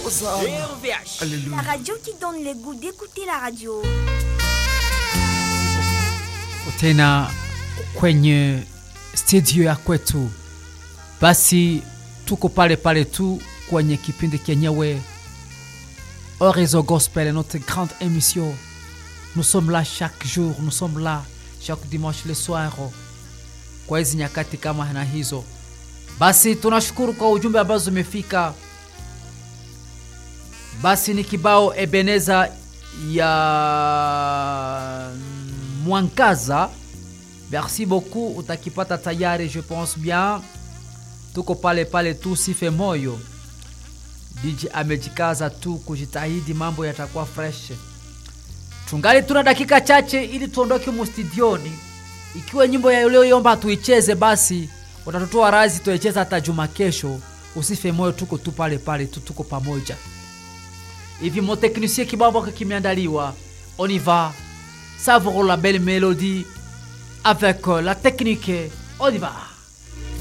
RVH. La radio qui donne le goût d'écouter la radio. tena kwenye studio ya kwetu basi tuko pale pale tu kwenye kipindi kenyewe Horizon Gospel notre grande émission nous sommes là chaque jour nous sommes là chaque dimanche le soir kwa hizi nyakati kama na hizo basi tunashukuru kwa ujumbe ambazo zimefika basi ni kibao ebeneza ya mwangaza merci beaucoup utakipata tayari je pense bien tuko pale pale tu sife moyo dj amejikaza tu kujitahidi mambo yatakuwa fresh tungali tuna dakika chache ili tuondoke mustudioni ikiwa nyimbo ya ulioiomba tuicheze basi utatutoa razi tuicheza hata juma kesho usife moyo tuko tu pale pale tu tuko pamoja hivi mon technicien kibao ambako kimeandaliwa on y va savourons la belle mélodie avec euh, la technique on y va